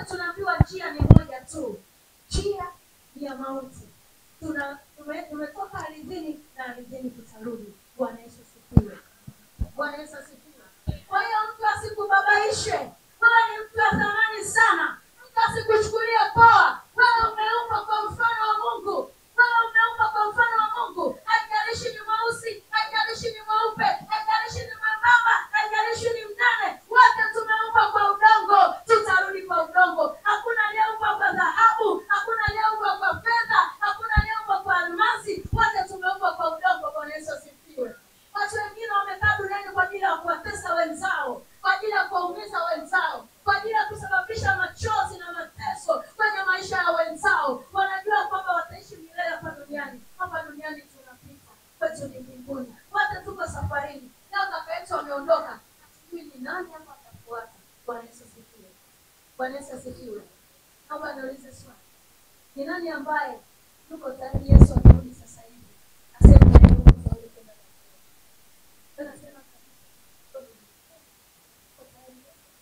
wote tunaambiwa njia ni moja tu njia ni ya mauti tuna tume- tumetoka ardhini na ardhini tutarudi bwana yesu asifiwe bwana yesu asifiwe kwa hiyo mtu asikubabaishe wewe ni mtu wa thamani sana mtu asikuchukulie poa wewe umeumbwa kwa mfano wa mungu wewe umeumbwa kwa mfano wa mungu haijalishi ni mweusi haijalishi ni mweupe haijalishi ni mwembamba haijalishi ni mnene wote tumeumbwa kwa udongo tutarudi kwa udongo hakuna aliyeumbwa kwa dhahabu hakuna aliyeumbwa kwa fedha hakuna aliyeumbwa kwa almasi wote tumeumbwa kwa udongo bwana yesu asifiwe watu wengine wamekaa duniani kwa ajili ya kuwatesa wenzao kwa ajili ya kuwaumiza wenzao kwa ajili ya kusababisha machozi na mateso kwenye maisha ya wenzao wanajua kwamba wataishi milele hapa duniani hapa duniani tunapita kwetu ni mbinguni wote tuko safarini leo kaka yetu wameondoka hatujui ni nani hapa atafuata bwana yesu asifiwe bwana yesu asifiwe naomba niulize swali ni nani ambaye yuko tayari yesu akirudi sasa hivi aseme na yeye uko tayari kwenda na yeye? Anasema kabisa, uko tayari.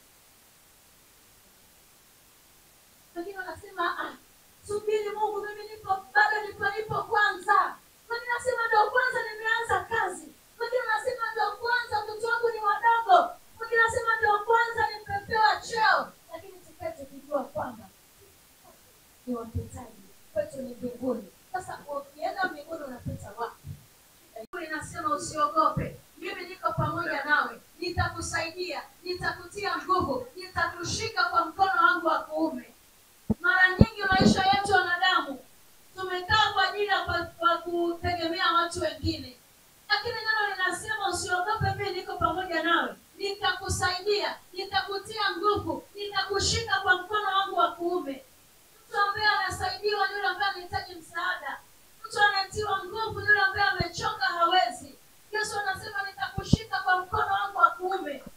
wengine wanasema ah, subiri mungu mimi nipo bado nipo nipo kwanza wengine nasema ndo kwanza nimeanza kazi wengine nasema ndo kwanza watoto wangu ni wadogo wengine nasema ndo kwanza nimepewa cheo lakini tukae tukijua kwamba ni wapitaji kwetu ni mbinguni sasa ukienda mbinguni unapita wapi Biblia inasema usiogope mimi niko pamoja nawe nitakusaidia nitakutia nguvu nitakushika kwa mkono wangu wa kuume mara nyingi maisha yetu wanadamu tumekaa kwa ajili ya kwa- kwa kutegemea watu wengine lakini neno linasema usiogope mimi niko pamoja nawe nitakusaidia nitakutia nguvu nitakushika kwa mkono wangu wa kuume mtu ambaye anasaidiwa ni yule ambaye anahitaji msaada mtu anatiwa nguvu ni yule ambaye amechoka hawezi yesu anasema nitakushika kwa mkono wangu wa kuume